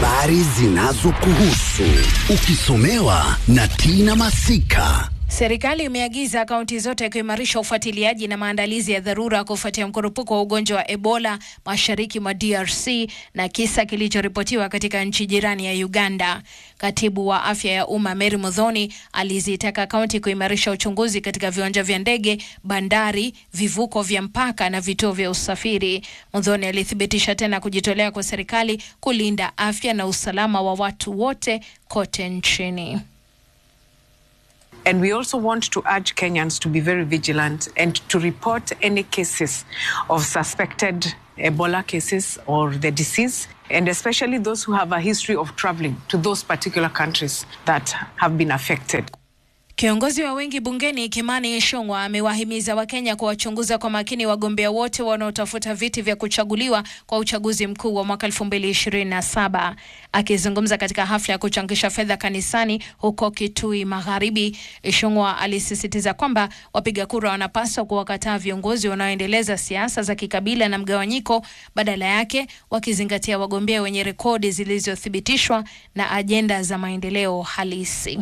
habari zinazokuhusu ukisomewa na Tina Masika. Serikali imeagiza kaunti zote kuimarisha ufuatiliaji na maandalizi ya dharura kufuatia mkurupuko wa ugonjwa wa Ebola mashariki mwa DRC na kisa kilichoripotiwa katika nchi jirani ya Uganda. Katibu wa afya ya umma Mary Muthoni alizitaka kaunti kuimarisha uchunguzi katika viwanja vya ndege, bandari, vivuko vya mpaka na vituo vya usafiri. Muthoni alithibitisha tena kujitolea kwa serikali kulinda afya na usalama wa watu wote kote nchini. And we also want to urge Kenyans to be very vigilant and to report any cases of suspected Ebola cases or the disease, and especially those who have a history of traveling to those particular countries that have been affected. Kiongozi wa wengi bungeni Kimani Ichung'wah amewahimiza Wakenya kuwachunguza kwa makini wagombea wote wanaotafuta viti vya kuchaguliwa kwa uchaguzi mkuu wa mwaka 2027. Akizungumza katika hafla ya kuchangisha fedha kanisani huko Kitui Magharibi, Ichung'wah alisisitiza kwamba wapiga kura wanapaswa kuwakataa viongozi wanaoendeleza siasa za kikabila na mgawanyiko, badala yake wakizingatia wagombea wenye rekodi zilizothibitishwa na ajenda za maendeleo halisi.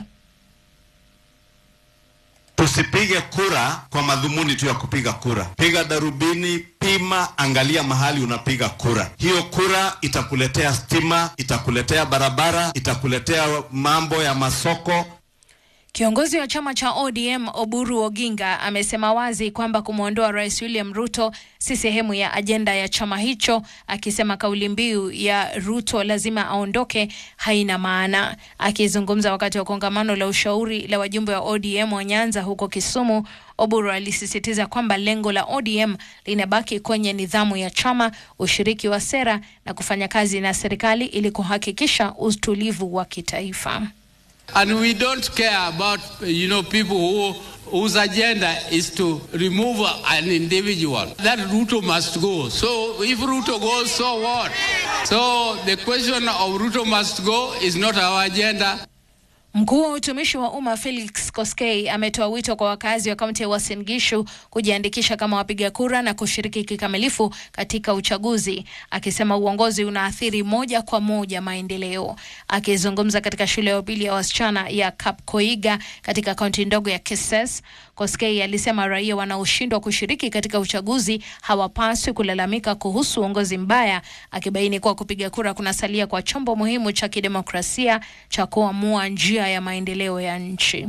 Tusipige kura kwa madhumuni tu ya kupiga kura. Piga darubini, pima, angalia mahali unapiga kura. Hiyo kura itakuletea stima, itakuletea barabara, itakuletea mambo ya masoko. Kiongozi wa chama cha ODM Oburu Oginga amesema wazi kwamba kumwondoa Rais William Ruto si sehemu ya ajenda ya chama hicho, akisema kauli mbiu ya Ruto lazima aondoke haina maana. Akizungumza wakati wa kongamano la ushauri la wajumbe wa ODM wa Nyanza huko Kisumu, Oburu alisisitiza kwamba lengo la ODM linabaki kwenye nidhamu ya chama, ushiriki wa sera na kufanya kazi na serikali ili kuhakikisha utulivu wa kitaifa. And we don't care about, you know, people who, whose agenda is to remove an individual. That Ruto must go. So if Ruto goes, so what? So the question of Ruto must go is not our agenda. Mkuu wa utumishi wa umma Felix Koskei ametoa wito kwa wakazi wa kaunti ya Uasin Gishu kujiandikisha kama wapiga kura na kushiriki kikamilifu katika uchaguzi, akisema uongozi unaathiri moja kwa moja maendeleo. Akizungumza katika shule ya upili ya wasichana ya Kapkoiga katika kaunti ndogo ya Keses, Koskei alisema raia wanaoshindwa kushiriki katika uchaguzi hawapaswi kulalamika kuhusu uongozi mbaya, akibaini kuwa kupiga kura kunasalia kwa chombo muhimu cha kidemokrasia cha kuamua njia ya maendeleo ya nchi.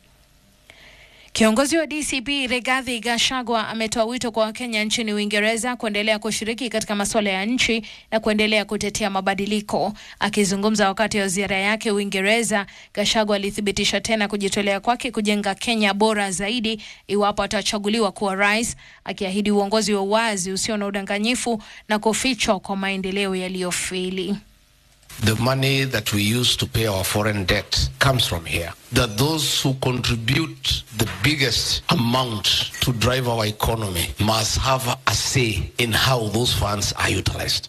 Kiongozi wa DCP Rigathi Gachagua ametoa wito kwa Wakenya nchini Uingereza kuendelea kushiriki katika masuala ya nchi na kuendelea kutetea mabadiliko. Akizungumza wakati wa ziara yake Uingereza, Gachagua alithibitisha tena kujitolea kwake kujenga Kenya bora zaidi iwapo atachaguliwa kuwa rais, akiahidi uongozi wa uwazi usio na udanganyifu na kufichwa kwa maendeleo yaliyofeli. The money that we use to pay our foreign debt comes from here. That those who contribute the biggest amount to drive our economy must have a say in how those funds are utilized.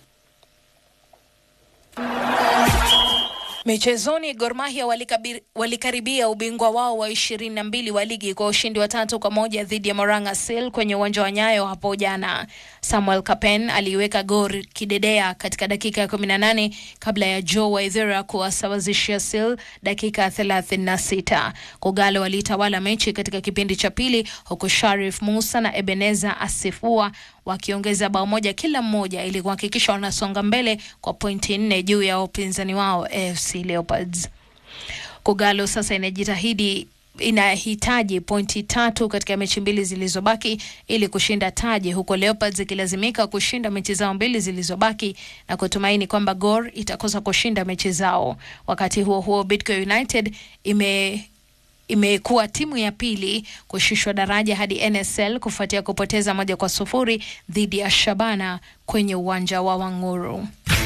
Michezoni, Gor Mahia walikabir- walikaribia ubingwa wao wa ishirini na mbili wa ligi kwa ushindi wa tatu kwa moja dhidi ya Moranga Seal kwenye uwanja wa Nyayo hapo jana. Samuel Kapen aliiweka Gor kidedea katika dakika ya kumi na nane kabla ya Joe Waithera kuwasawazishia Seal dakika thelathini na sita. Kogalo walitawala mechi katika kipindi cha pili huku Sharif Musa na Ebeneza Asifua wakiongeza bao moja kila mmoja ili kuhakikisha wanasonga mbele kwa pointi nne juu ya upinzani wao AFC Leopards. Kogalo sasa inajitahidi inahitaji pointi tatu katika mechi mbili zilizobaki ili kushinda taji, huko Leopards ikilazimika kushinda mechi zao mbili zilizobaki na kutumaini kwamba Gor itakosa kushinda mechi zao. Wakati huo huo, Bidco United ime imekuwa timu ya pili kushushwa daraja hadi NSL kufuatia kupoteza moja kwa sufuri dhidi ya Shabana kwenye uwanja wa Wanguru.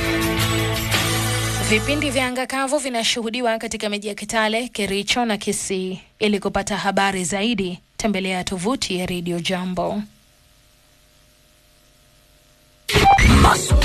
Vipindi vya anga kavu vinashuhudiwa katika miji ya Kitale, Kericho na Kisii. Ili kupata habari zaidi, tembelea tovuti ya Radio Jambo.